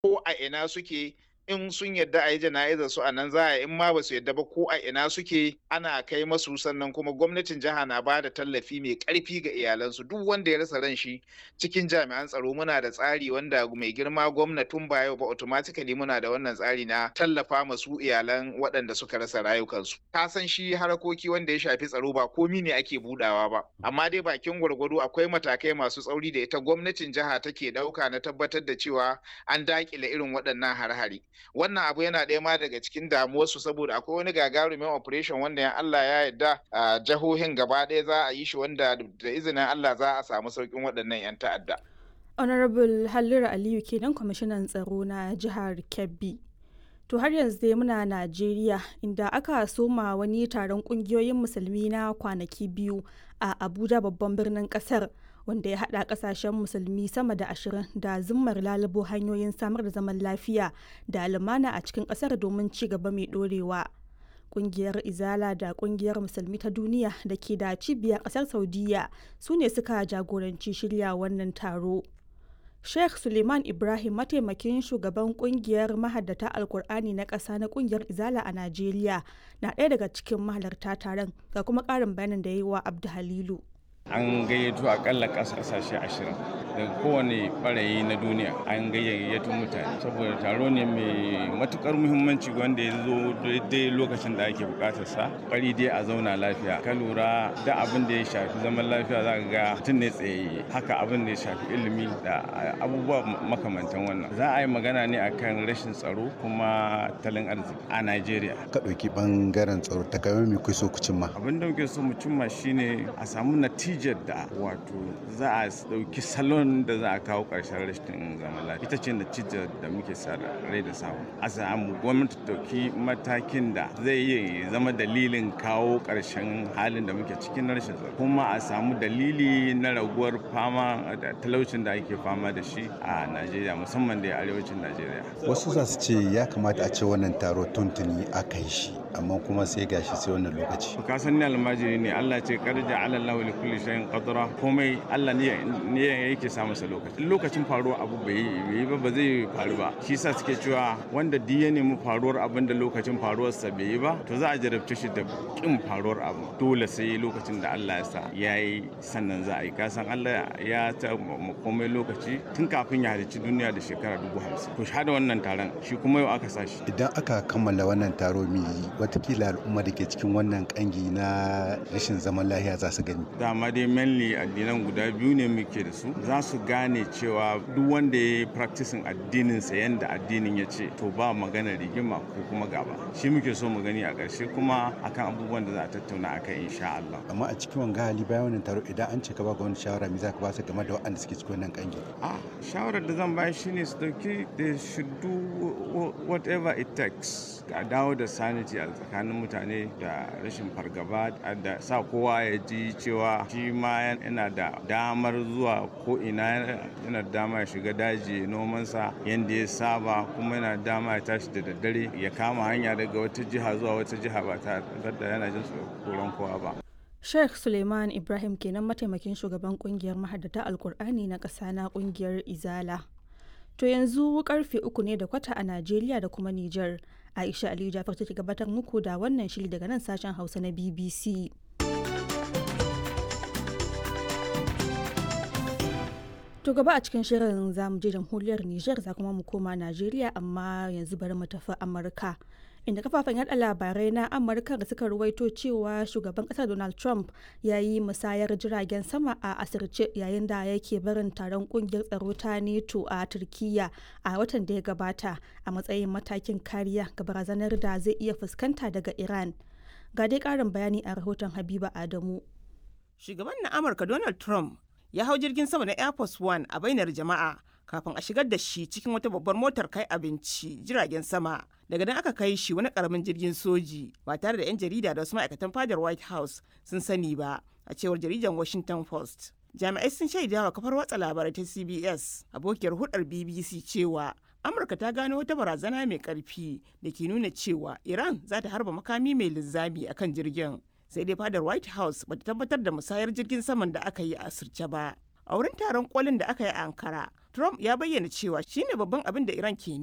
ko a ina suke in sun yadda a yi jana'izar su a nan za a in ma ba su yadda ba ko a ina suke ana kai masu sannan kuma gwamnatin jiha na ba da tallafi mai karfi ga iyalansu duk wanda ya rasa ran shi cikin jami'an tsaro muna da tsari wanda mai girma gwamnatin ba yau ba automatically muna da wannan tsari na tallafa masu iyalan waɗanda suka rasa rayukansu ka san shi harakoki wanda ya shafi tsaro ba komi ne ake budawa ba amma dai bakin gwargwado akwai matakai masu tsauri da ita gwamnatin jiha take ɗauka na tabbatar da cewa an dakile irin waɗannan har-hari wannan abu yana ɗaya ma daga cikin damuwarsu saboda akwai wani gagarumin operation wanda ya Allah ya yarda a jihohin gaba ɗaya za a yi shi wanda da izinin Allah za a samu sauƙin waɗannan 'yan ta'adda. Honorable Halliru Aliyu kenan kwamishinan tsaro na jihar Kebbi. To har yanzu dai muna Najeriya inda aka soma wani taron kungiyoyin musulmi na kwanaki biyu a Abuja babban birnin kasar. wanda ya haɗa ƙasashen musulmi sama da ashirin da zimmar lalubo hanyoyin samar da zaman lafiya da lumana a cikin ƙasar domin ci gaba mai ɗorewa. Ƙungiyar Izala da Ƙungiyar Musulmi ta Duniya da ke da cibiyar ƙasar Saudiya su ne suka jagoranci shirya wannan taro. Sheikh Suleiman Ibrahim mataimakin shugaban kungiyar mahaddata Alkur'ani na ƙasa na kungiyar Izala a Najeriya na ɗaya daga cikin mahalarta taron ga kuma ƙarin bayanin da ya yi wa Abdu Halilu. an gayyato akalla kasashe ashirin daga kowane barayi na duniya an gayyato mutane saboda taro ne mai matukar muhimmanci wanda ya zo daidai lokacin da ake bukatar sa kwari dai a zauna lafiya ka lura da abin da ya shafi zaman lafiya za ka ga mutum ne tsayayye haka abin da ya shafi ilimi da abubuwa makamantan wannan za a yi magana ne akan rashin tsaro kuma talin arziki a Najeriya ka ɗauki bangaren tsaro ta kai mai kuso ku cimma abin da muke so mu cimma shine a samu natija natijar da wato za a ɗauki salon da za a kawo ƙarshen rashin zaman lafiya ita ce natijar da muke sa rai da samu a samu gwamnati ɗauki matakin da zai iya zama dalilin kawo ƙarshen halin da muke cikin rashin tsaro kuma a samu dalili na raguwar fama da talaucin da ake fama da shi a najeriya musamman da arewacin najeriya wasu za su ce ya kamata a ce wannan taro tuntuni aka yi shi amma kuma sai gashi sai wannan lokaci ka san ni almajiri ne Allah ce karja ala Allah li kulli shay'in qadra komai Allah ne ne yake sa masa lokaci lokacin faruwar abu bai yi ba ba zai faru ba shi yasa suke cewa wanda duk ya nemi faruwar abin da lokacin faruwar sa bai yi ba to za a jarabce shi da kin faruwar abu dole sai lokacin da Allah ya sa yayi sannan za a yi ka san Allah ya ta komai lokaci tun kafin ya halicci duniya da shekara dubu hamsin to shahada wannan taron shi kuma yau aka sa shi idan aka kammala wannan taro mi watakila al'umma da ke cikin wannan kangi na rashin zaman lahiya za su gani dama dai mainly addinan guda biyu ne muke da su za su gane cewa duk wanda ya yi practicing addininsa yadda addinin ya ce to ba magana rigima ko kuma gaba shi muke so mu gani a ƙarshe kuma akan abubuwan da za a tattauna akan insha Allah amma a cikin wanga hali bayan wannan taro idan an ce ka ba ga wani shawara me za ka ba su game da waɗanda suke cikin wannan kangi a shawarar da zan bayar shine su dauki they should do whatever it takes a dawo da sanity a tsakanin mutane da rashin fargaba da sa kowa ya ji cewa shi ma yana da damar zuwa ko ina yana da dama ya shiga daji nomansa yadda ya saba kuma yana da dama ya tashi da daddare ya kama hanya daga wata jiha zuwa wata jiha ba tare da yana jin tsoron kowa ba Sheikh Suleiman Ibrahim kenan mataimakin shugaban kungiyar mahaddata Alkur'ani na ƙasa na kungiyar Izala. To yanzu karfe uku ne da kwata a Najeriya da kuma Nijar. Aisha Aliyu Jafar take gabatar muku da wannan shiri daga nan sashen Hausa na BBC. To gaba a cikin shirin za mu je jamhuriyar Nijar za kuma mu koma Najeriya amma yanzu bari mu tafi Amurka. Inda kafafen yada labarai na Amurka da suka ruwaito cewa shugaban kasar Donald Trump ya yi musayar jiragen sama a asirce yayin da yake barin taron kungiyar tsaro ta NATO a Turkiyya a watan da ya gabata a matsayin matakin kariya ga barazanar da zai iya fuskanta daga Iran. Ga dai karin bayani a rahoton Habiba Adamu. Shugaban na Amurka Donald Trump ya hau jirgin sama na Air Force One a bainar jama'a kafin a shigar da shi cikin wata babbar motar kai abinci jiragen sama. Daga nan aka kai shi wani karamin jirgin soji ba tare da 'yan jarida da wasu ma'aikatan fadar White House sun sani ba a cewar jaridar Washington Post. Jami'ai sun shaida wa kafar watsa labarai ta CBS abokiyar hudar BBC cewa Amurka ta gano wata barazana mai karfi da ke nuna cewa Iran za ta harba makami mai linzami akan jirgin. sai dai fadar white house bata tabbatar da musayar jirgin saman da aka yi a asirce ba a wurin taron kolin da aka yi a ankara Trump ya bayyana cewa shine babban abin da Iran ke